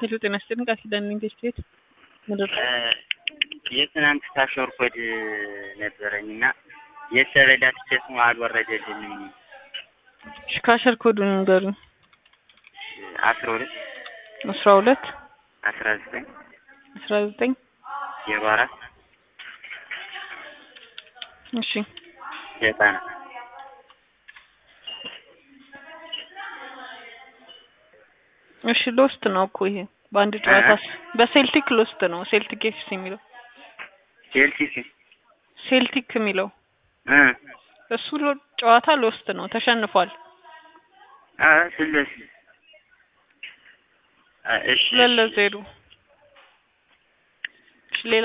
ሄሎ ጤና ይስጥልኝ ቃል ኪዳን ኢንቨስት ቤት ምድር የትናንት ካሾር ኮድ ነበረኝ እና የሰበዳ ትኬት አልወረደልኝም። እሺ ካሸር ኮዱን ንገሩኝ። አስራ ሁለት አስራ ሁለት አስራ ዘጠኝ አስራ ዘጠኝ ዜሮ አራት እሺ ዘጠና እሺ ሎስት ነው እኮ ይሄ በአንድ ጨዋታ በሴልቲክ ሎስት ነው። ሴልቲክ ኤፍሲ የሚለው ቼልሲ ሴልቲክ የሚለው እ እሱ ሎ- ጨዋታ ሎስት ነው፣ ተሸንፏል። አ ስለዚህ አ እሺ ሁለት ለዜሮ